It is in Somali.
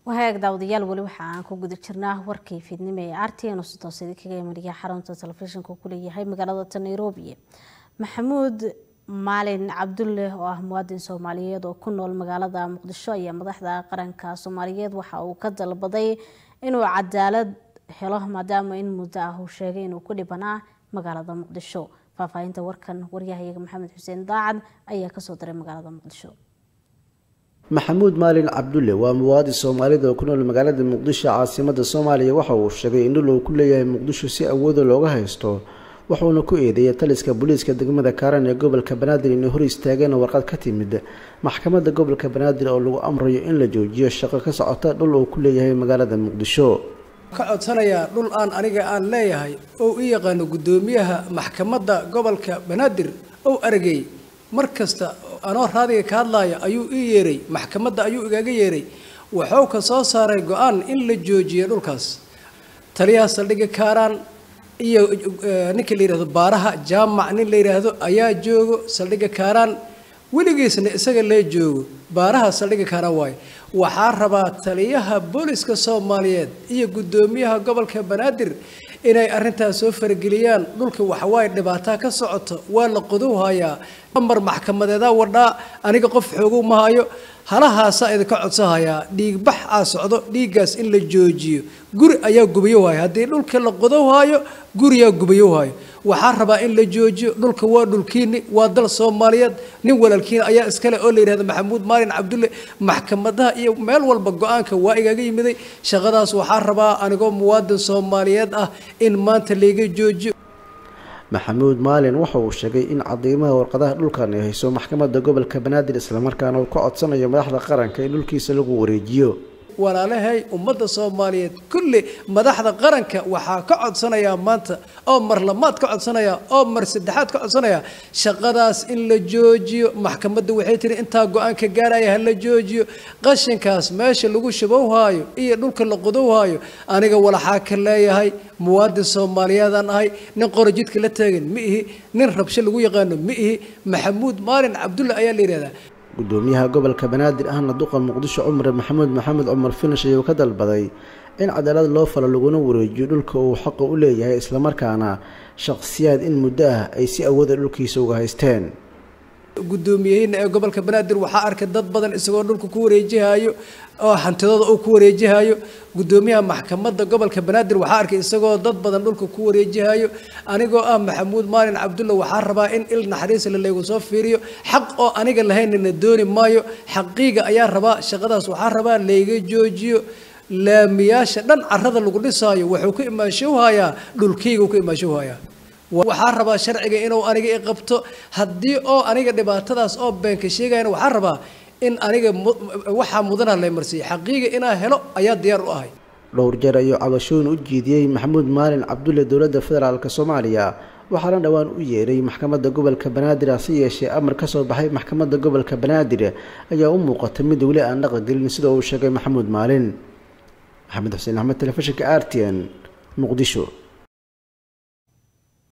wahaag daawadayaal weli waxa aan ku guda jirnaa warkii fiidnimo ee artn si toos idinkaga imariya xarunta telefishinka ku leeyahay magaalada nairobi maxamuud maalin cabdulle oo ah muwaadin soomaaliyeed oo ku nool magaalada muqdisho ayaa madaxda qaranka soomaaliyeed waxa uu ka dalbaday inuu cadaalad helo maadaama in muddo ah uu sheegay inuu ku dhibanaa magaalada muqdisho faahfaahinta warkan waryahayaga maxamed xuseen daacad ayaa kasoo diray magaalada muqdisho maxamuud maalin cabdulle waa muwaadin soomaalida oo ku nool magaalada muqdisho caasimada soomaaliya waxa uu sheegay in dhul uu ku leeyahay muqdisho si awooda looga haysto wuxuuna ku eedeeyay taliska booliiska degmada kaaran ee gobolka banaadir inay hor istaageen warqad ka timid maxkamadda gobolka banaadir oo lagu amrayo in la joojiyo shaqo ka socota dhul uu ku leeyahay magaalada muqdisho ka codsanayaa dhul aan aniga aan leeyahay oo u yaqaano guddoomiyaha maxkamadda gobolka banaadir ou aragay mar kasta anoo raadiga ka hadlaaya ayuu ii yeeray maxkamadda ayuu igaga yeeray wuxuu ka soo saaray go-aan in la joojiyo dhulkaas taliyaha saldhigga kaaraan iyo ninka la yidhahdo baaraha jaamac nin la yidhaahdo ayaa joogo saldhigga kaaraan weligiisna isaga lee joogo baaraha saldhigga kaaraan waayo waxaa rabaa taliyaha booliska soomaaliyeed iyo guddoomiyaha gobolka banaadir inay arrintaas soo farageliyaan dhulka waxawaaye dhibaataa ka socoto waa la qodow hayaa amar maxkamadeedaa wadhaa aniga qof xoogow ma hayo halahaasaa idinka codsahayaa dhiigbax aa socdo dhiiggaas in la joojiyo guri ayaa gubayo waayo haddii dhulka la qodow haayo guriyaa gubayo waayo waxaa rabaa in la joojiyo dhulka waa dhulkiini waa dal soomaaliyeed nin walaalkiina ayaa iskale oo la yidhahda maxamuud maalin cabdulle maxkamadaha iyo meel walba go-aanka waa igaga yimiday shaqadaas waxaa rabaa anigoo muwaadin soomaaliyeed ah in maanta layga joojiyo maxamuud maalin waxa uu sheegay in cadiimaha warqadaha dhulkan ay hayso maxkamadda gobolka banaadir islamarkaana uu ka codsanayo madaxda qaranka in dhulkiisa lagu wareejiyo walaalahay ummadda soomaaliyeed kulli madaxda qaranka waxaa ka codsanayaa maanta oo mar lamaad ka codsanaya oo mar saddexaad ka codsanaya shaqadaas in la joojiyo maxkamadda waxay tiri intaa go-aanka gaaraya ha la joojiyo qashinkaas meesha lagu shabowhaayo iyo dhulka la qodowhaayo aniga walaxaa ka leeyahay muwaadin soomaaliyeedaan ahay nin qora jidka la taagan ma ihi nin rabsho lagu yaqaano ma ihi maxamuud maalin cabdulle ayaa la yidhahdaa gudoomiyaha gobolka banaadir ahna duqa muqdisho cumar maxamuud maxamed cumar finish ayuu ka dalbaday in cadaalad loo falo laguna wareejiyo dhulka uu xaqa u leeyahay islamarkaana shaqsiyaad in muddo ah ay si awooda dhulkiisa uga haysteen guddoomiyahiina ee gobolka banaadir waxaa arkay dad badan isagoo dhulka ku wareejihayo oo hantidooda uu ku wareejihayo guddoomiyaha maxkamadda gobolka banaadir waxaa arkay isagoo dad badan dhulka ku wareejihayo anigoo ah maxamuud maalin cabdulle waxaa rabaa in il naxariisle laygu soo fiiriyo xaq oo aniga lahaynana dooni maayo xaqiiga ayaa rabaa shaqadaas waxaa rabaa layga joojiyo laamiyaasha dhan carada lagu dhisaayo wuxuu ka imaanshowhayaa dhulkayga ka imaanshowhayaa waxaa rabaa sharciga inuu aniga i qabto haddii oo aniga dhibaatadaas oo beenka sheegayana waxaa rabaa in aniga waxaa mudana lay marsiiyo xaqiiga inaa helo ayaa diyaar u ahay dhowr jeer ayuu cabashooyin u jiidiyey maxamuud maalin cabdulle dowladda federaalk soomaaliya waxaana dhowaan u yeeray maxkamadda gobolka banaadir hase yeeshee amar ka soo baxay maxkamadda gobolka banaadir ayaa u muuqata mid weli aan dhaqangelin sida uu sheegay maxamuud maalin maxamed xuseen axmed telefishinka r t n muqdisho